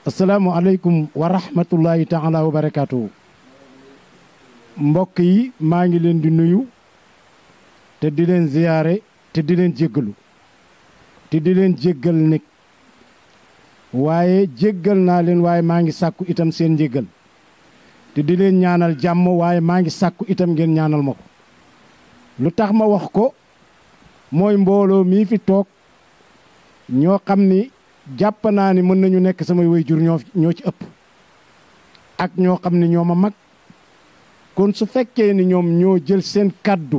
asalaamualeykum wa rahmatullahi taala wa barakaatu. mbokk yi maa ngi leen di nuyu te di leen ziyaare te di leen jéggalu te di leen jéggal nekk waaye jéggal naa leen waaye maa ngi sàkku itam seen njéggal te di leen ñaanal jàmm waaye maa ngi sàkku itam ngeen ñaanal ma ko lu tax ma wax ko mooy mbooloo mii fi toog ñoo xam ni jàpp naa ni mën nañu nekk samay waajur ñoo ñoo ci ëpp ak ñoo xam ni ñoo ma mag kon su fekkee ni ñoom ñoo jël seen kàddu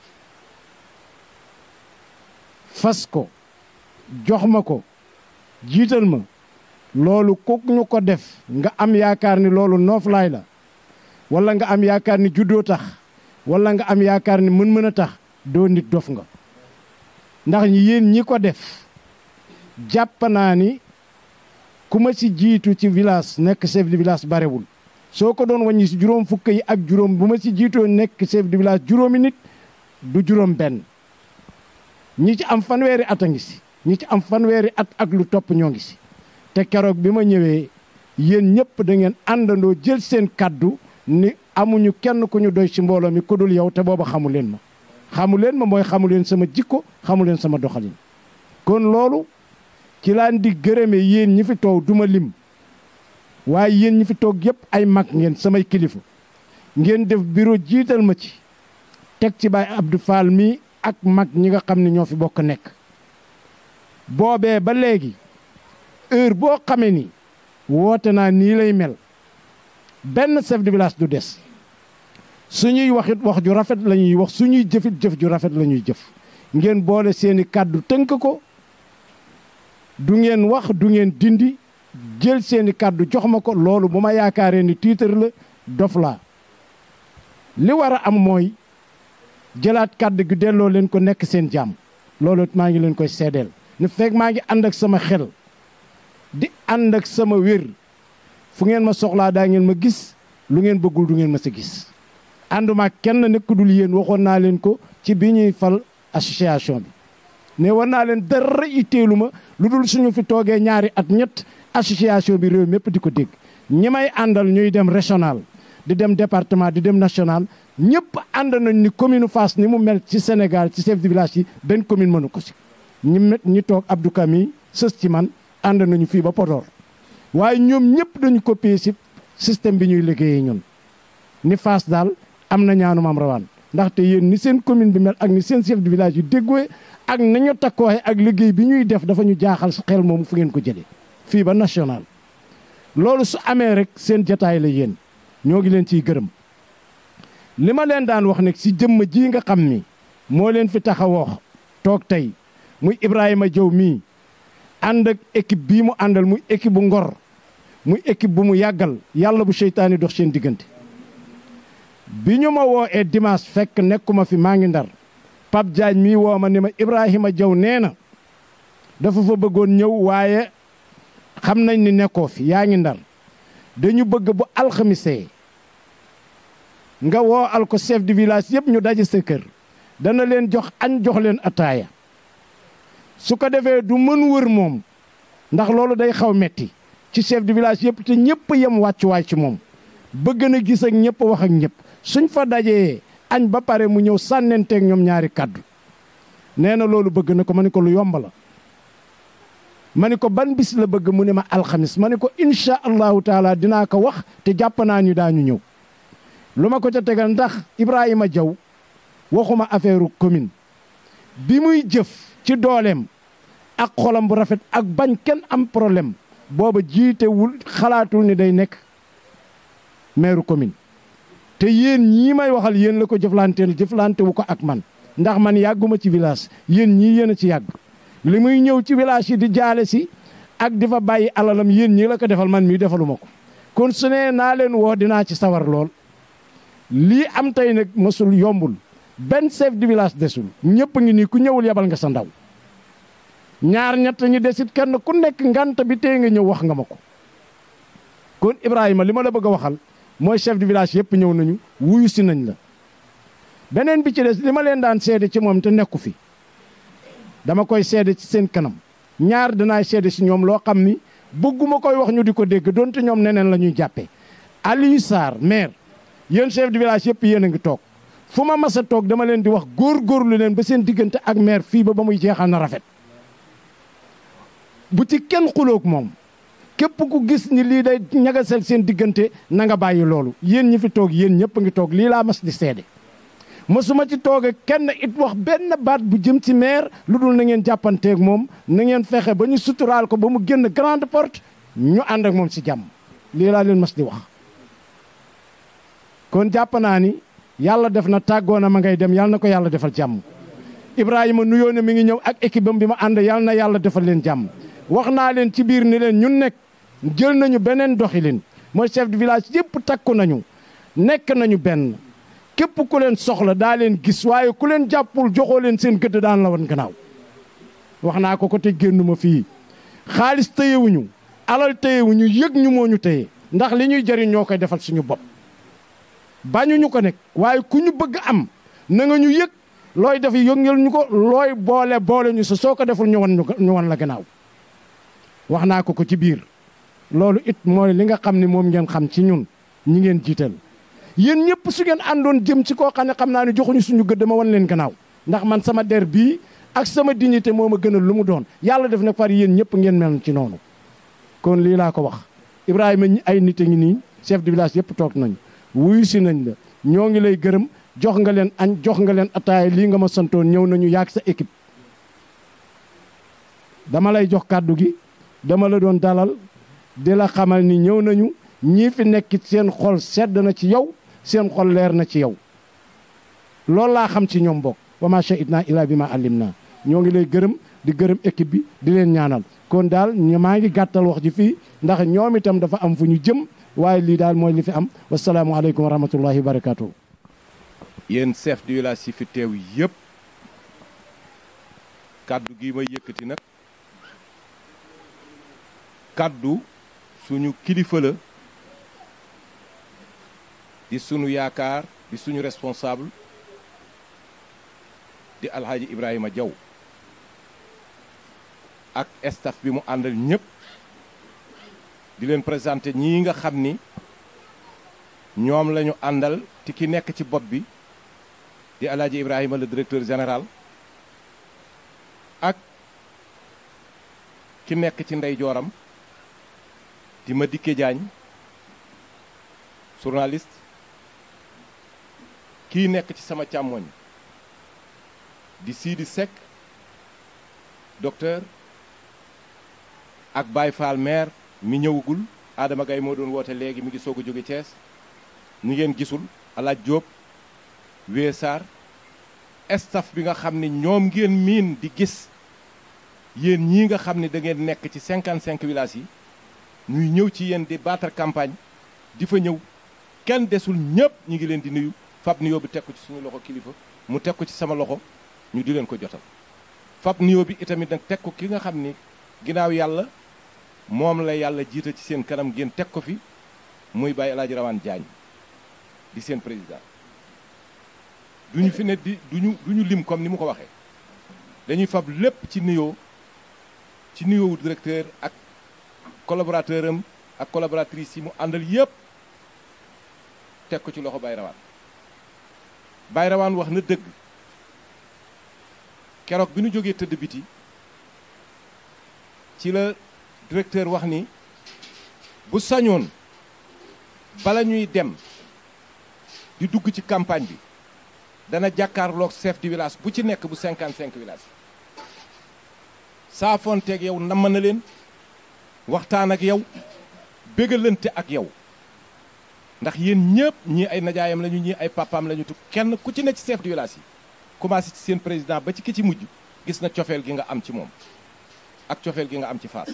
fas ko jox ma ko jiital ma loolu ku ñu ko def nga am yaakaar ni loolu nooflaay la wala nga am yaakaar ni juddoo tax wala nga am yaakaar ni mën-mën a tax doo nit dof nga ndax yéen ñi ko def jàpp naa ni ku ma ci jiitu ci village nekk chef de village barewul soo ko doon wàññi si juróom fukk yi ak juróom bu ma ci jiitoo nekk chef de village juróomi nit du juróom benn ñi ci am fanweeri at a ngi si ñi ci am fanweeri at ak lu topp ñoo ngi si te keroog bi ma ñëwee yéen ñëpp da ngeen àndandoo jël seen kàddu ni amuñu kenn ku ñu doy ci mbooloo mi ku dul yow te booba xamu leen ma xamu leen ma mooy xamu leen sama jikko xamu leen sama doxalin kon loolu ci laan di gërëme yéen ñi fi toog duma lim waaye yéen ñi fi toog yëpp ay mag ngeen samay kilifa ngeen def bureau jiital ma ci teg ci Baye Abdou Fall mii ak mag ñi nga xam ne ñoo fi bokk nekk boobee ba léegi heure boo xamee ni woote naa nii lay mel benn chef de village du des suñuy waxit wax ju rafet la ñuy wax suñuy jëfit jëf ju rafet la ñuy jëf ngeen boole seeni kàddu tënk ko du ngeen wax du ngeen dindi jël seeni kàddu jox ma ko loolu bu ma yaakaaree ni tiitar la dof laa li war a am mooy jëlaat kàddu gi delloo leen ko nekk seen jàmm loolu maa ngi leen koy seedeel ne fekk maa ngi ànd ak sama xel di ànd ak sama wér fu ngeen ma soxlaa daa ngeen ma gis lu ngeen bëggul du ngeen ma sa gis ànduma kenn nekk dul yéen waxoon naa leen ko ci bi ñuy fal association bi ne war naa leen dara itteelu ma lu dul suñu fi toogee ñaari at ñett association bi réew mépp di ko dégg ñi may àndal ñuy dem régional di dem département di dem national ñëpp ànd nañ ni commune Fass ni mu mel ci Sénégal ci chef de village yi benn commune mënu ko si ñi ñi toog Abdou Kami sës ci man ànd nañu fii ba Podor waaye ñoom ñëpp dañu copier si système bi ñuy liggéeyee ñun ni Fass daal am na ñaanu maam rawaan ndaxte yéen ni seen commune bi mel ak ni seen chef de village yu déggooye ak nañu takkooxe ak liggéey bi ñuy def dafa ñu jaaxal sa xel moomu fu ngeen ko jëlee fii ba national loolu su amee rek seen jataay la yéen ñoo ngi leen ciy gërëm li ma leen daan wax nag si jëmm ji nga xam ni moo leen fi tax a wax toog tey muy Ibrahima Diaw mii ànd ak équipe bii mu àndal muy équipe bu ngor muy équipe bu mu yàggal yàlla bu seytaane dox seen diggante bi ñu ma woo ee dimanche fekk nekkuma fi maa ngi ndar Pape Diagne mii woo ma ni ma Ibrahima Diaw nee na dafa fa bëggoon ñëw waaye xam nañ ni nekkoo fi yaa ngi ndar dañu bëgg bu alxamisee nga woo al ko chef de village yëpp ñu daje sa kër dana leen jox añ jox leen ataaya su ko defee du mën wër moom ndax loolu day xaw metti ci chef de village yëpp te ñëpp yem wàccuwaay ci moom bëgg na gis ak ñëpp wax ak ñëpp suñ fa dajee añ ba pare mu ñëw sànnenteeg ñoom ñaari kàddu nee na loolu bëgg na ko ma ne ko lu yomb la ma ne ko ban bis la bëgg mu ne ma alxamis ma ne ko incha allahu taala dinaa ko wax te jàpp naa ñu daañu ñëw lu ma ko ca tegal ndax Ibrahima Diaw waxuma affaire commune bi muy jëf ci dooleem ak xolam bu rafet ak bañ kenn am problème booba jiitewul xalaatul ni day nekk maire commune te yéen ñii may waxal yéen la ko jëflanteel jëflante wu ko ak man ndax man yàgguma ci village yéen ñii yéen a ci yàgg li muy ñëw ci village yi di jaale si ak di fa bàyyi alalam yéen ñii la ko defal man mii defaluma ko kon su nee naa leen woo dinaa ci sawar lool lii am tey nag mësul yombul benn chef de village desul ñëpp ngi nii ku ñëwul yebal nga sa ndaw ñaar ñett ñi desit kenn ku nekk ngant bi tey nga ñëw wax nga ma ko kon Ibrahima li ma la bëgg a waxal mooy chef de village yëpp ñëw nañu wuyu si nañ la beneen bi ci des li ma leen daan seede ci moom te nekku fi dama koy seede ci seen kanam ñaar dinaay seede si ñoom loo xam ni bëgguma koy wax ñu di ko dégg donte ñoom neneen la ñuy jàppee Aliou Sarr maire yéen chef de village yëpp yéen a ngi toog fu ma mas a toog dama leen di wax góorgóorlu leen ba seen diggante ak maire fii ba ba muy jeexal na rafet bu ci kenn xuloog moom képp ku gis ni lii day ñagasal seen diggante na nga bàyyi loolu yéen ñi fi toog yéen ñëpp a ngi toog lii laa mas di seede mësuma ci toog kenn it wax benn baat bu jëm ci maire lu dul na ngeen jàppanteeg moom na ngeen fexe ba ñu suturaal ko ba mu génn grande porte ñu ànd ak moom si jàmm lii laa leen mas di wax kon jàpp naa ni yàlla def na tàggoona ma ngay dem yàlla na ko yàlla defal jàmm Ibrahima nuyoo ne mi ngi ñëw ak équipe am bi ma ànd yàlla na yàlla defal leen jàmm wax naa leen ci biir ni leen ñun nekk jël nañu beneen doxilin mooy chef de village yëpp takku nañu nekk nañu benn képp ku leen soxla daa leen gis waaye ku leen jàppul joxoo leen seen gëdd daan la woon gannaaw wax naa ko ko te génnuma fii xaalis téyewuñu alal téyewuñu yëg ñu moo ñu téye ndax li ñuy jëriñ ñoo koy defal suñu bopp bañuñu ko nekk waaye ku ñu bëgg am na nga ñu yëg looy def yëngal ñu ko looy boole boole ñu sa soo ko deful ñu wan ñu wan la gannaaw wax naa ko ko ci biir loolu it mooy li nga xam ne moom ngeen xam ci ñun ñi ngeen jiital yéen ñëpp su ngeen àndoon jëm ci koo xam ne xam naa ne joxuñu suñu gëdd ma wan leen gannaaw ndax man sama der bii ak sama dignité moo ma gënal lu mu doon yàlla def na far yéen ñëpp ngeen mel ci noonu kon lii laa ko wax Ibrahima ñi ay nit a ngi nii chef de village yëpp toog nañu wuyu si nañ la ñoo ngi lay gërëm jox nga leen añ jox nga leen ataaya lii nga ma santoon ñëw nañu yaag sa équipe dama lay jox kàddu gi dama la doon dalal di la xamal ni ñëw nañu ñii fi nekkit seen xol sedd na ci yow seen xol leer na ci yow loolu laa xam ci ñoom bokk wa ma shahidna illa bi ma allim naa ñoo ngi lay gërëm di gërëm équipe bi di leen ñaanal kon daal maa ngi gàttal wax ji fii ndax ñoom itam dafa am fu ñu jëm waaye lii daal mooy li fi am wasalaamualeykum wa rahmatullahi wa barakatuh yéen chef de village yi fi teew yëpp kàddu gi may yëkkati nag kàddu suñu kilifa la di sunu yaakaar di suñu responsable di alxaaji Ibrahima Diaw ak staff bi mu àndal ñëpp di leen présenté ñii nga xam ni ñoom la ñu àndal te ki nekk ci bopp bi di alaaji Ibrahima le directeur général ak ki nekk ci ndeyjooram di Madické Diagne journaliste kii nekk ci sama càmmoñ di Sidi Seck docteur ak Baye Fall maire mi ñëwagul Adama Gaye moo doon woote léegi mi ngi soog a jóge Thiès ñu ngeen gisul alaaj Diop wee Sarr staff bi nga xam ne ñoom ngeen miin di gis yéen ñii nga xam ne da ngeen nekk ci 55 villages yi ñuy ñëw ci yéen di battre campagne di fa ñëw kenn desul ñëpp ñu ngi leen di nuyu fab nuyoo bi teg ko ci suñu loxo kilifa mu teg ko ci sama loxo ñu di leen ko jotal fab nuyoo bi itamit nag teg ko ki nga xam ni ginnaaw yàlla moom la yàlla jiita ci seen kanam ngeen teg ko fi muy bàyyi El Hadj Rawane Diagne di seen président duñu fi ne di duñu duñu lim comme ni mu ko waxee dañuy fab lépp ci nuyoo ci nuyoowu directeur ak collaborateur am ak collaboratrice yi mu àndal yépp teg ko ci loxo Baye Rawane Baye Rawane wax na dëgg keroog bi nu jógee tëdd biti ci la directeur wax ni bu sañoon bala ñuy dem di dugg ci campagne bi dana jàkkaarloog chef du village bu ci nekk bu 55 village saafonteeg yow namm na leen waxtaan ak yow bégalante ak yow ndax yéen ñëpp ñii ay najaayam lañu ñii ay papaam lañu tu kenn ku ci ne ci chef du village yi commencé ci seen président ba ci ki ci mujj gis na cofeel gi nga am ci moom ak cofeel gi nga am ci Fass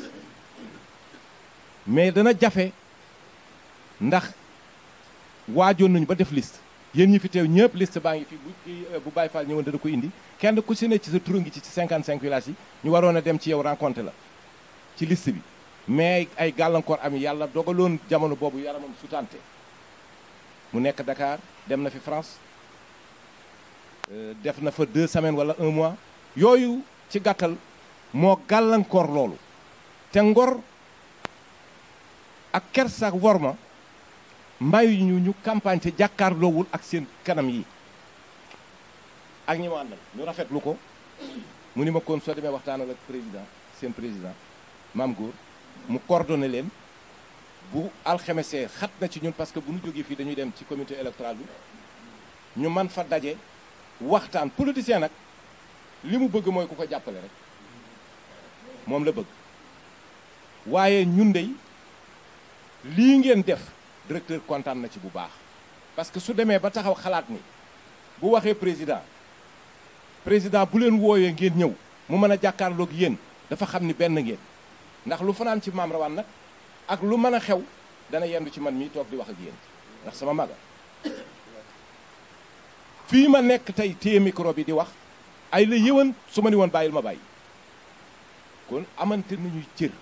mais dana jafe ndax waajoon nañu ba def liste yéen ñi fi teew ñëpp liste baa ngi fi bu bu Baye Fall ñëwoon dana ko indi kenn ku si ne ci sa tur ngi ci ci 55 villages yi ñu waroon a dem ci yow rencontre la ci liste bi mais ay gàllankoor am yàlla dogaloon jamono boobu yaramam sutante mu nekk Dakar dem na fi France def na fa deux semaines wala un mois yooyu ci gàttal moo gàllankoor loolu te ngor ak kersa ak worma mbayu ñu ñu campagne te jàkkaarloowul ak seen kanam yi ak ñi ma àndal ñu rafetlu ko mu ni ma kon soo demee waxtaanal ak président seen président maam góor mu coordonné leen bu alxemesee xat na ci ñun parce que bu ñu jógee fii dañuy dem ci comité électoral bi ñu man fa daje waxtaan politicien nag li mu bëgg mooy ku ko jàppale rek moom la bëgg waaye ñun dey lii ngeen def directeur kontaan na ci bu baax parce que su demee ba taxaw xalaat ni bu waxee président président bu leen wooyee ngeen ñëw mu mën a jàkkaarloog yéen dafa xam ni benn ngeen ndax lu fanaan ci maam rawaan nag ak lu mën a xew dana yendu ci man mii toog di wax ak yéen ndax sama maga fii ma nekk tey téye micro bi di wax ay la yëwan su ma ni woon bàyyil ma bàyyi kon amante nañuy cër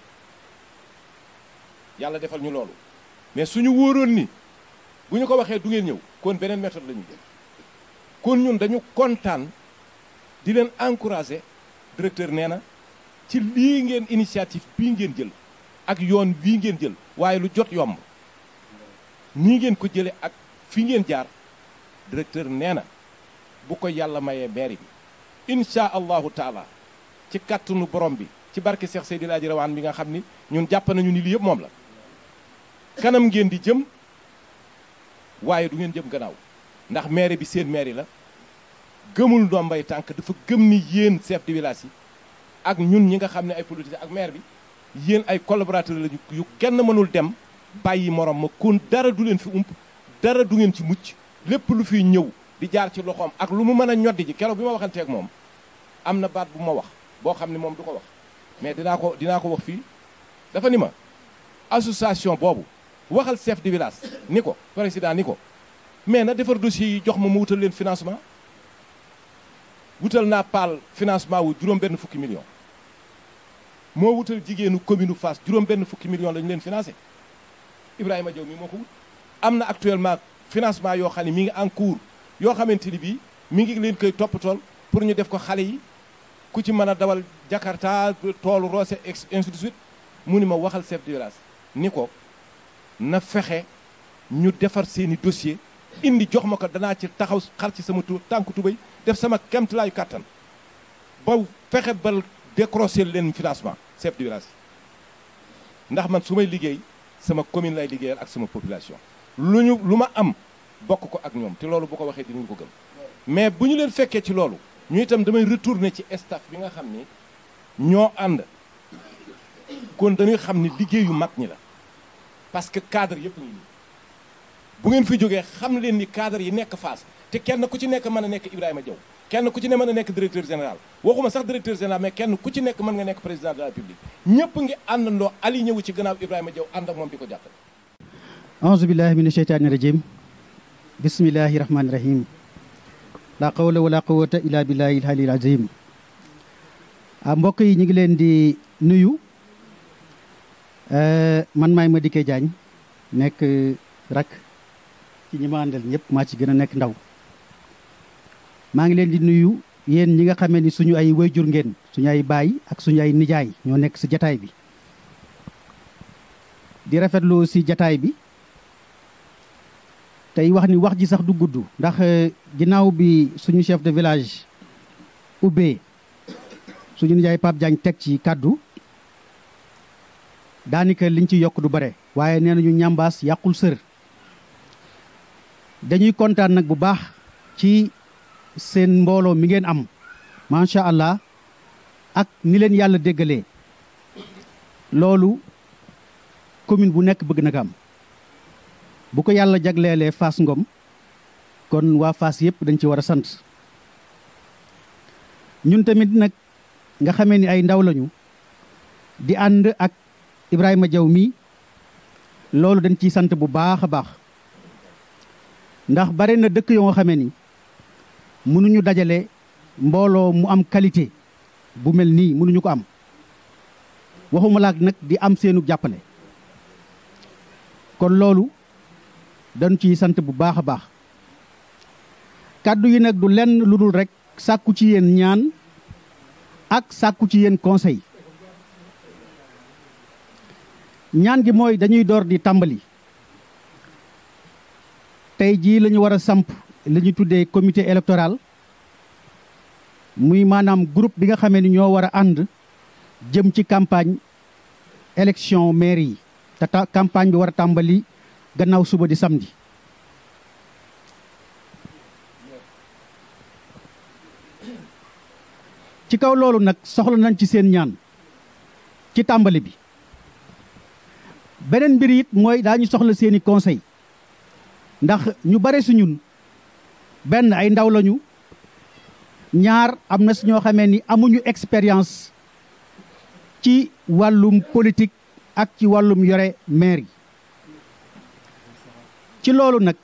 yàlla defal ñu loolu mais suñu wóoroon ni bu ñu ko waxee du ngeen ñëw kon beneen méthode la ñuy jël kon ñun dañu kontaan di leen encourager directeur nee na ci lii ngeen initiative bii ngeen jël ak yoon bii ngeen jël waaye lu jot yomb nii ngeen ko jële ak fi ngeen jaar directeur nee na bu ko yàlla mayee mairie bi insha allahu taala ci kàttanu borom bi ci barke Cheikh Seydi Laaji Rawaan bi nga xam ni ñun jàpp nañu ni lii yëpp moom la kanam ngeen di jëm waaye du ngeen jëm gannaaw ndax maire bi seen maire la gëmul ndombay tànk dafa gëm ni yéen chef de village yi ak ñun ñi nga xam ne ay politiciens ak maire bi yéen ay collaborateurs lañu yu kenn mënul dem bàyyi morom ma kon dara du leen fi ump dara du ngeen ci mucc lépp lu fiy ñëw di jaar ci loxoom ak lu mu mën a ñoddi ji keroog bi ma waxanteeg moom am na baat bu ma wax boo xam ne moom du ko wax mais dinaa ko dinaa ko wax fii dafa ni ma association boobu waxal chef de village ni ko président ni ko mais na defar dossier yi jox ma mu wutal leen financement wutal naa paal financement wu juróom benn fukki million moo wutal jigéenu commune Fass juróom benn fukki million la ñu leen financé Ibrahima Diaw mi moo ko wut am na actuellement financement yoo xam ne mi ngi en cours yoo xamante ni bii mi ngi leen koy toppatool pour ñu def ko xale yi ku ci mën a dawal Jakarta toolu roose ainsi de suite mu ni ma waxal chef de village ni ko na fexe ñu defar seeni dossier indi jox ma ko danaa ci taxaw xar ci sama tu tànku tubéy def sama kemtalaayu kàttan ba fexe ba décrocher leen financement chef de village ndax man su may liggéey sama commune lay liggéeyal ak sama population lu ñu lu ma am bokk ko ak ñoom te loolu bu ko waxee dinañu ko gëm mais bu ñu leen fekkee ci loolu ñu itam damay retourner ci staff bi nga xam ni ñoo ànd kon dañuy xam ni liggéeyu mag ñi la parce que cadre yëpp ngi nii bu ngeen fi jógee xam leen ni cadre yi nekk Fass te kenn ku ci nekk mën a nekk Ibrahima Diaw kenn ku ci ne mën a nekk directeur général waxuma sax directeur général mais kenn ku ci nekk mën nga nekk président de la République ñëpp ngi àndandoo ali ñëwu ci gannaaw Ibrahima Diaw ànd ak moom di ko jàppale aouzu billahi min asheytaani rajim bismillahi rahmaani rahim la qawla wala quwata illa billahi alhalil azim ah mbokk yi ñu ngi leen di nuyu man maay Madické Diagne nekk rak ci ñi ma àndal ñëpp maa ci gën a nekk ndaw maa ngi leen di nuyu yéen ñi nga xamee ni suñu ay wayjur ngeen suñu ay baay ak suñu ay nijaay ñoo nekk si jataay bi di rafetlu si jataay bi tey wax ni wax ji sax du gudd ndax ginnaaw bi suñu chef de village ubbee suñu nijaay Pape Diagne teg ci kàddu daanaka liñ ci yokk du bare waaye nee nañu ñambaas yàqul sër dañuy kontaan nag bu baax ci seen mbooloo mi ngeen am macha allah ak ni leen yàlla déggalee loolu commune bu nekk bëgg na ko am bu ko yàlla jagleelee Fass Ngom kon waa Fass yëpp dañ ci war a sant ñun tamit nag nga xamee ni ay ndaw lañu di ànd ak Ibrahima Diaw mi loolu dañ ciy sant bu baax a baax ndax bare na dëkk yoo xamee ni mënuñu dajale mbooloo mu am qualité bu mel nii mënuñu ko am waxuma laak nag di am seenu jàppale kon loolu dañ ciy sant bu baax a baax kàddu yi nag du lenn lu dul rek sàkku ci yéen ñaan ak sàkku ci yéen conseil ñaan gi mooy dañuy door di tàmbali tey jii la ñu war a samp li ñu tuddee comité électoral muy maanaam groupe bi nga xamee ni ñoo war a ànd jëm ci campagne élection maire yi te ta campagne bi war a tàmbali gannaaw suba di samedi ci kaw loolu nag soxla nañ ci seen ñaan ci tàmbali bi beneen mbir it mooy daañu soxla seeni conseil ndax ñu bare su ñun benn ay ndaw lañu ñaar am na si ñoo xamee ni amuñu expérience ci wàllum politique ak ci wàllum yore maire yi ci loolu nag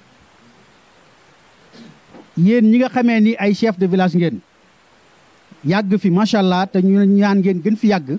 yéen ñi nga xamee ni ay chef de village ngeen yàgg fi macha allah te ñu ñaan ngeen gën fi yàgg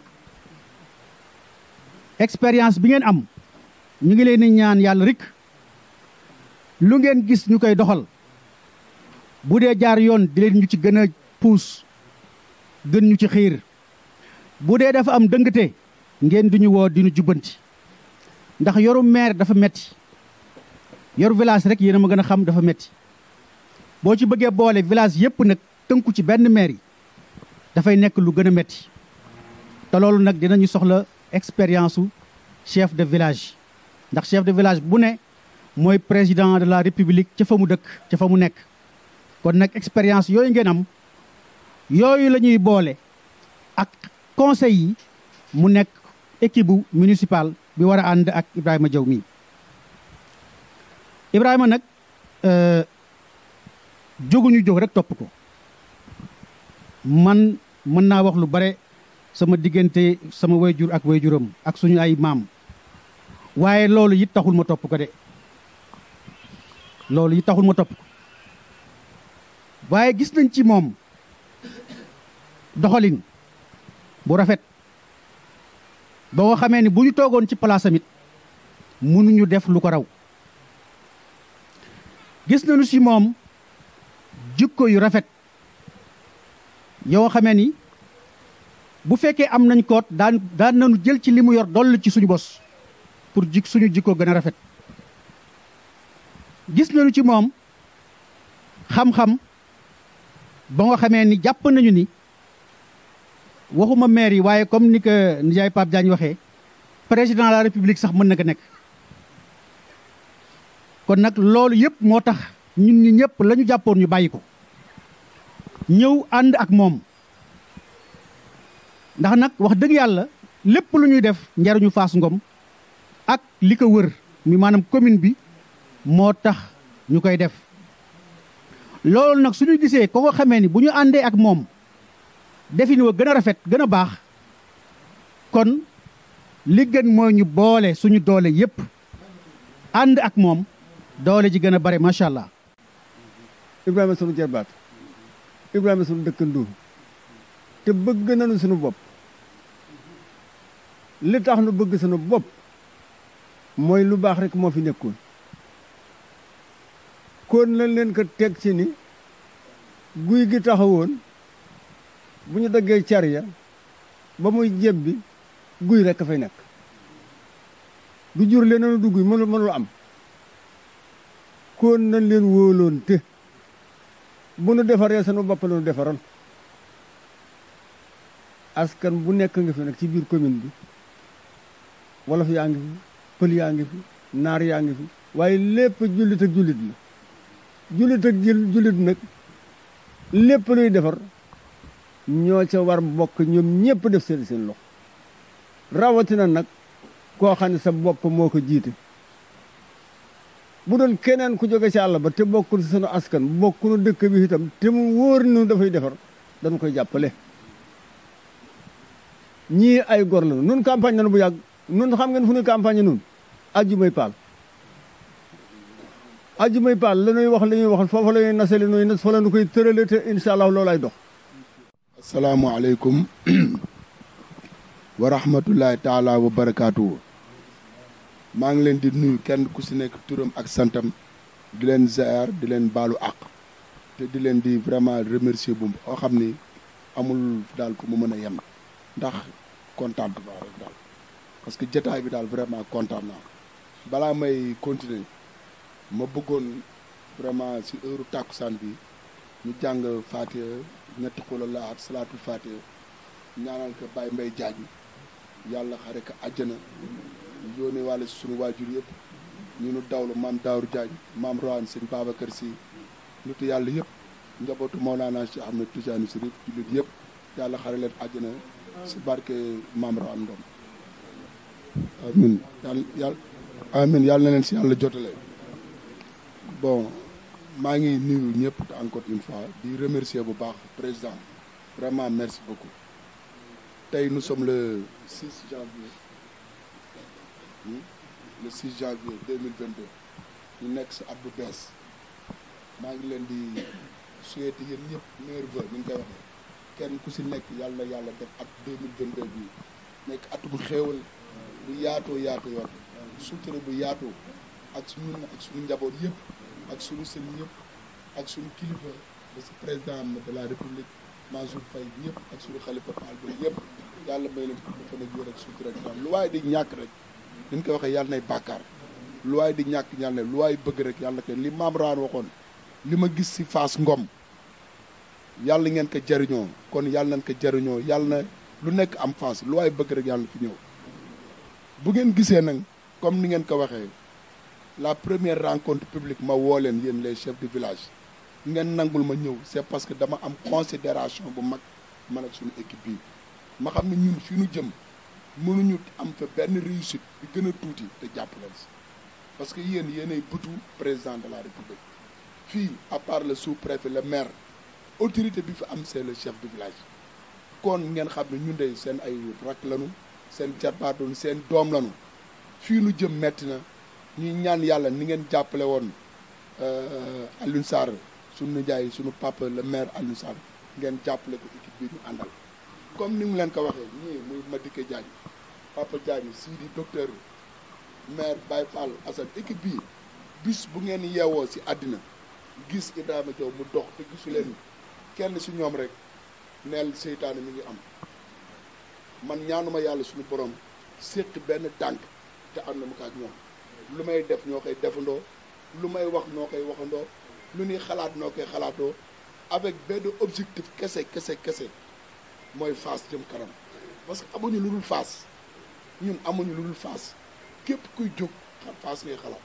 expérience bi ngeen am ñu ngi leen di ñaan yàlla rek lu ngeen gis ñu koy doxal bu dee jaar yoon di leen ñu ci gën a puus gën ñu ci xiir bu dee dafa am dëngte ngeen duñu woo di ñu jubbanti ndax yoru maire dafa metti yoru village rek yéen a ma gën a xam dafa metti boo ci bëggee boole village yépp nag tënku ci benn maire yi dafay nekk lu gën a metti te loolu nag dinañu soxla expérience su chef de village ndax chef de village bu ne mooy président de la république ca fa mu dëkk ca fa mu nekk kon nag expérience yooyu ngeen am yooyu la ñuy boole ak conseil yi mu nekk équipe bu municipal bi war a ànd ak Ibrahima Diaw mii Ibrahima nag jóguñu jóg rek topp ko man mën naa wax lu bare sama diggante sama wayjur ak wayjuram ak suñu ay maam waaye loolu it taxul ma topp ko de loolu it taxul ma topp ko waaye gis nañ ci moom doxalin bu rafet ba nga xamee ni bu ñu toogoon ci palaasam it mënuñu def lu ko raw gis nañu ci moom jikko yu rafet yoo xamee ni bu fekkee am nañ koot daan daan nañu jël ci li mu yor doll ci suñu bos pour jik suñu jikko gën a rafet gis nañu ci moom xam-xam ba nga xamee ni jàpp nañu ni waxuma maire yi waaye comme ni ko nijaay Pape Diagne waxee président de la république sax mën na ko nekk kon nag loolu yëpp moo tax ñun ñi ñëpp la ñu jàppoon ñu bàyyi ko ñëw ànd ak moom ndax nag wax dëgg yàlla lépp lu ñuy def njariñu Fass Ngom ak li ko wër mi maanaam commune bi moo tax ñu koy def loolu nag suñu gisee ko nga xamee ni bu ñu àndee ak moom defin wa gën a rafet gën a baax kon li gën mooy ñu boole suñu doole yépp ànd ak moom doole ji gën a bare macha allah. Ibrahima sunu jarbaat Ibrahima sunu dëkkandoo te bëgg nañu sunu bopp li tax nu bëgg sunu bopp mooy lu baax rek moo fi nekkoon kon lañ leen ko teg ci ni guy gi taxawoon bu ñu daggee car ya ba muy jebbi guy rek a fay nekk du jur leneen du guy mënul mënul am kon nañ leen wóoloon te bu nu defaree sunu bopp la nu defaroon askan bu nekk nga fi nag ci biir commune bi wolof yaa ngi fi pël yaa ngi fi naar yaa ngi fi waaye lépp jullit ak jullit la jullit ak jullit nag lépp luy defar ñoo ca war bokk ñoom ñëpp def seen seen loxo rawatina nag koo xam ne sa bopp moo ko jiite bu doon keneen ku jóge ci àll ba te bokkul ci sunu askan bokkunu dëkk bi itam te mu wóor nu dafay defar dañ koy jàppale ñii ay gor la nun campagne nañu bu yàgg nun xam ngeen fu ñuy campagne nun ajjumay paal ajjumay paal la ñuy wax la ñuy wax foofa la ñuy nase li ñuy nas fa la ñu koy tërale te incha allah loolu ay dox asalaamaaleykum wa rahmatullahi taala wa barakaatu. maa ngi leen di nuyu kenn ku si nekk turam ak santam di leen ziar di leen baalu àq te di leen di vraiment remercier bu oo xam ni amul daal ku mu mën a yem ndax kontaan bu baax rek daal parce que jotaay bi daal vraiment kontaan naa balaa may continuer ma bëggoon vraiment si heure tàkkusaan bi ñu jàng Fatiha ñetti xula laat salaatul Fatiha ñaanal ko Baye Mbaye Diagne yàlla xare ko àjjana yónnee wàlle si sunu waajur yëpp ñu nu dawlu maam Daaru Diagne maam Roane sëñ Babacar Sy nitu yàlla yëpp njabootu Mawlana Cheikh Ahmed Tidiane Chérif jullit yëpp yàlla xare leen àjjana si barke maam Roane Ngom amin yàlla yàlla amin yàlla na leen si yàlla jotale bon maa ngi nuyu ñëpp encore une fois di remercier bu baax président vraiment merci beaucoup tey nous sommes le 6 janvier le 6 janvier 2022 ñu nekk si at bu bees maa ngi leen di souhaiter yéen ñëpp meilleurs vœux ni ñu koy waxee kenn ku si nekk yàlla yàlla def at 2022 bi nekk at bu xéewal bu yaatoo yaatoo yoon sutura bu yaatoo ak suñu ak suñu njaboot yëpp ak suñu sëriñ yëpp ak suñu kilifa ba si président de la république Mansour Faye bi yëpp ak suñu xalifa Paal bi yëpp yàlla may leen ko dafa nekk wér ak sutura ak lu waaye di ñàkk rek ni ñu koy waxee yàlla nay bàkkaar lu waaye di ñàkk yàlla ne lu waaye bëgg rek yàlla ko li maam raan waxoon li ma gis si Fass Ngom yàlla ngeen ko jariñoo kon yàlla nañ ko jariñoo yàlla na lu nekk am Fass lu waaye bëgg rek yàlla fi ñëw bu ngeen gisee nag comme ni ngeen ko waxee la première rencontre publique ma woo leen yéen les chefs de village ngeen nangul ma ñëw c'est parce que dama am considération bu mag man ak suñu équipe bi ma xam ne ñun fi ñu jëm mënuñu am fa benn réussite bi gën a tuuti te jàpp leen si parce que yéen yéenay bëtu président de la république fii à part le sous-préfet le maire autorité bi fi am c'est le chef de village kon ngeen xam ne ñun de seen ay rak lañu seen jarbaatoon seen doom lañu fii nu jëm metti na ñuy ñaan yàlla ni ngeen jàppale woon Alioune Sarr sunu nijaay sunu papa le maire Alioune Sarr ngeen jàppale ko équipe bi ñu àndal comme ni mu leen ko waxee ñii muy Madické Diagne papa Diagne Sidi docteur maire Baye Fall Assane équipe bi bis bu ngeen yeewoo si àddina gis Ibrahima Diaw mu dox te gisu leen kenn si ñoom rek neel seytaane mi ngi am man ñaanuma yàlla suñu borom séq benn tànk te am na mu ko ak ñoom lu may def ñoo koy defandoo lu may wax noo koy waxandoo lu ñuy xalaat noo koy xalaatoo avec benn objectif kese kese kese mooy Fass jëm kanam parce que amuñu lu dul Fass ñun amuñu lu dul Fass képp kuy jóg xam Fass ngay xalaat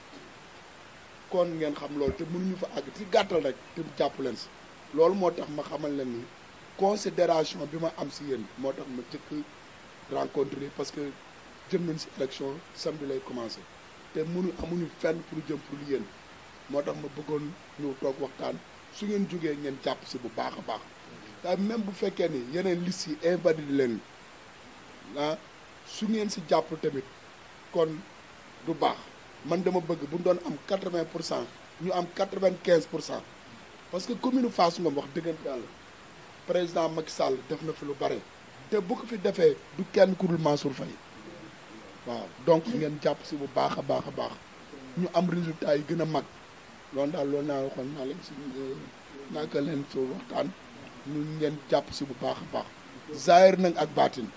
kon ngeen xam loolu te mënuñu fa àgg ci gàttal rek te jàpp leen si loolu moo tax ma xamal leen ni considération bi ma am si yéen moo tax ma jëkk rencontré parce que jëm nañ si élection samedi lay commencé te mënu amuñu fenn pour jëm pour yéen moo tax ma bëggoon ñëw toog waxtaan su ngeen jógee ngeen jàpp si bu baax a baax te même bu fekkee ni yeneen liste yi invalidé leen ah su ngeen si jàpp tamit kon du baax man dama bëgg bu doon am quatre-vingt pour cent ñu am quatre-vingt-quinze pour cent parce que commune Fass Ngom wax dëggante yàlla président Macky Sall def na fi lu bare te bu ko fi defee du kenn ku dul Mansour Faye waaw donc ngeen jàpp si bu baax a baax a baax ñu am résultat yi gën a mag loolu daal loolu naa waxoon naa leen si naka leen fi waxtaan ñu ngeen jàpp si bu baax a baax Zahir nag ak baatin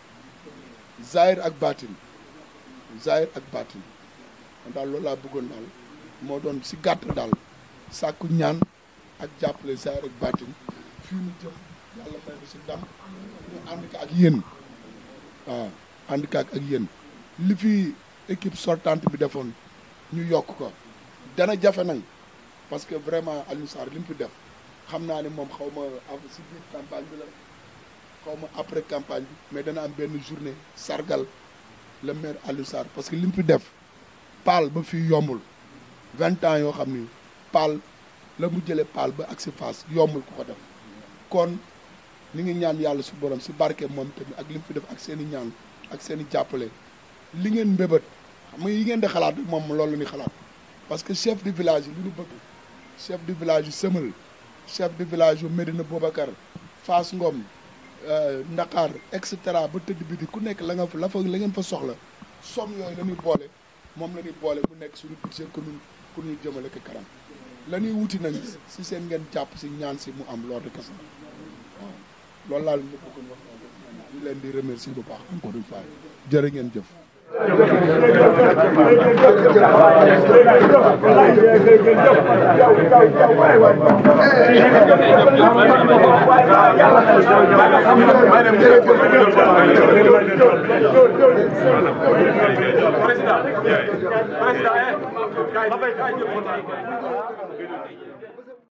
Zahir ak baatin Zahir ak baatin man daal loolu laa bëggoon daal moo doon si gàtt daal sàkku ñaan ak jàppale Zahir ak baatin fii ñu jëm yàlla may ko si ndam ñu ànd ko ak yéen waaw ànd ko ak yéen li fi équipe sortante bi defoon ñu yokk ko dana jafe nag parce que vraiment Alioune Sarr li mu fi def xam naa ne moom xaw ma si biir campagne bi la xaw ma après campagne bi mais dana am benn journée sargal le maire Alioune Sarr parce que li mu fi def paal ba fii yombul vingt ans yoo xam ni paal la mu jëlee paal ba ak si Fass yombul ku ko def kon ni ngi ñaan yàlla su borom si barke moom tamit ak li mu fi def ak seen i ñaan ak seen i jàppale li ngeen mbébét xam nga yi ngeen di xalaat moom loolu la ñuy xalaat parce que chef de village yi li ñu bëgg chef de village yu Sëmal chef de village yu Medina Boubacar Fass Ngom Ndakaar et cetera ba tëdd bi di ku nekk la nga fa la fa la ngeen fa soxla somme yooyu la ñuy boole moom la ñuy boole mu nekk suñu budget commune pour ñu jëmale ko kanam la ñuy wuti nag si seen ngeen jàpp si ñaan si mu am loolu kese waaw loolu laal ñu bëggoon wax ñu leen di remercier bu baax encore une fois jërë ngeen jëf président président